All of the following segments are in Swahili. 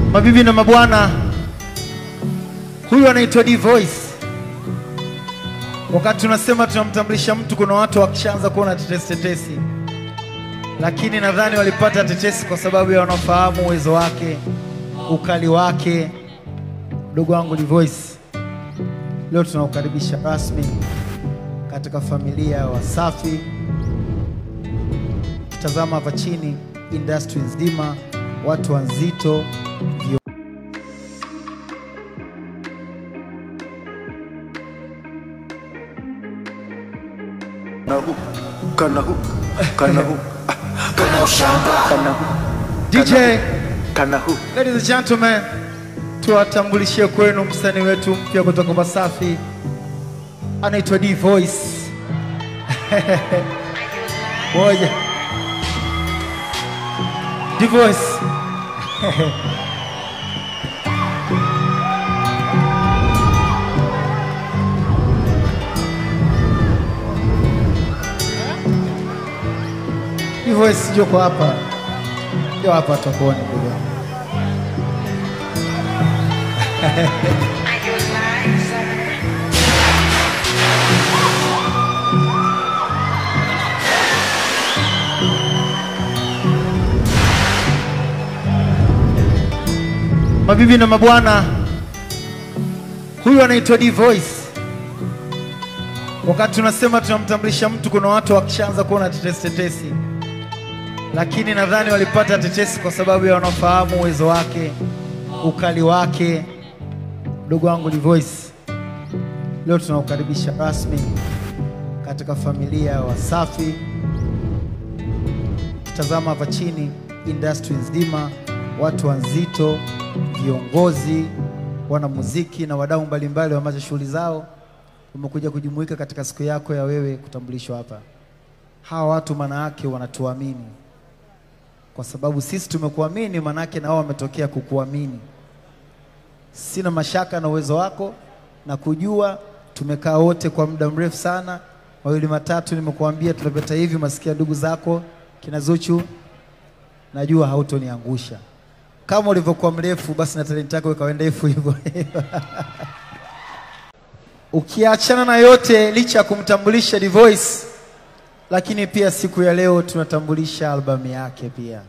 Mabibi na mabwana, huyu anaitwa D Voice. Wakati tunasema tunamtambulisha mtu, kuna watu wakishaanza kuona tetesi tetesi, lakini nadhani walipata tetesi kwa sababu ya wanaofahamu uwezo wake, ukali wake. Mdogo wangu D Voice, leo tunaukaribisha rasmi katika familia ya Wasafi. Tazama hapa chini, industry nzima, watu wanzito, vio Kanahu, kanahu, kanahu, kanahu, DJ. kanahu. Ladies and gentlemen, tuwatambulishie kwenu msanii wetu mpya kutoka Wasafi, anaitwa D Voice. Moja. D Voice. D Voice yuko hapa. Ndio hapa tutakuona ndugu yangu. Mabibi na mabwana, huyu anaitwa D Voice. Wakati tunasema tunamtambulisha mtu, kuna watu wakishaanza kuona tetesi tetesi, lakini nadhani walipata tetesi kwa sababu ya wanaofahamu uwezo wake, ukali wake. Mdogo wangu D Voice, leo tunaukaribisha rasmi katika familia ya Wasafi. Tazama hapa chini, industry nzima, watu wanzito, viongozi, wanamuziki na wadau mbalimbali wamaacha shughuli zao wamekuja kujumuika katika siku yako ya wewe kutambulishwa hapa. Hawa watu maana yake wanatuamini, kwa sababu sisi tumekuamini, maana yake na wao wametokea kukuamini. Sina mashaka na uwezo wako na kujua, tumekaa wote kwa muda mrefu sana, mawili matatu, nimekuambia tunapeta hivi, masikia ndugu zako kina Zuchu, najua hautoniangusha kama ulivyokuwa mrefu, basi na talenti yako ikawa ndefu hivyo. Ukiachana na yote, licha ya kumtambulisha D Voice, lakini pia siku ya leo tunatambulisha albamu yake pia.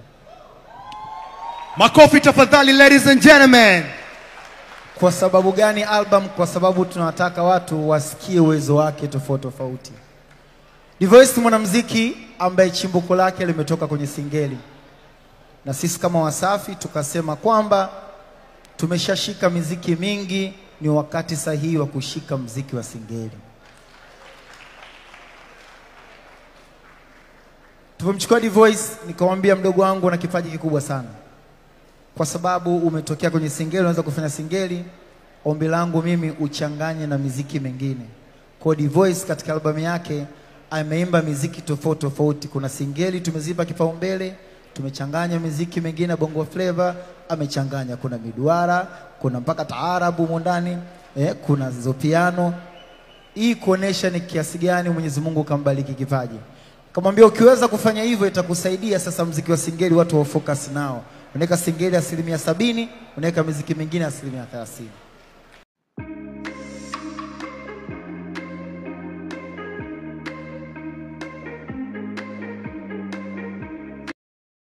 Makofi tafadhali, ladies and gentlemen. Kwa sababu gani album? Kwa sababu tunawataka watu wasikie uwezo wake tofauti tofauti. D Voice ni mwanamuziki ambaye chimbuko lake limetoka kwenye singeli, na sisi kama Wasafi tukasema kwamba tumeshashika miziki mingi, ni wakati sahihi wa kushika mziki wa singeli. Tumemchukua D Voice, nikamwambia mdogo wangu una kipaji kikubwa sana, kwa sababu umetokea kwenye singeli, unaweza kufanya singeli. Ombi langu mimi uchanganye na miziki mingine. Kwa D Voice katika albamu yake ameimba miziki tofauti tofauti. Kuna singeli tumezipa kipaumbele, tumechanganya miziki mingine bongo flava amechanganya, kuna miduara, kuna mpaka taarabu humo ndani eh, kuna zopiano. Hii kuonesha ni kiasi gani Mwenyezi Mungu kambariki kipaji. Kamwambia ukiweza kufanya hivyo itakusaidia sasa mziki wa singeli watu wa focus nao. Unaweka singeli asilimia sabini, unaweka miziki mingine asilimia thelathini.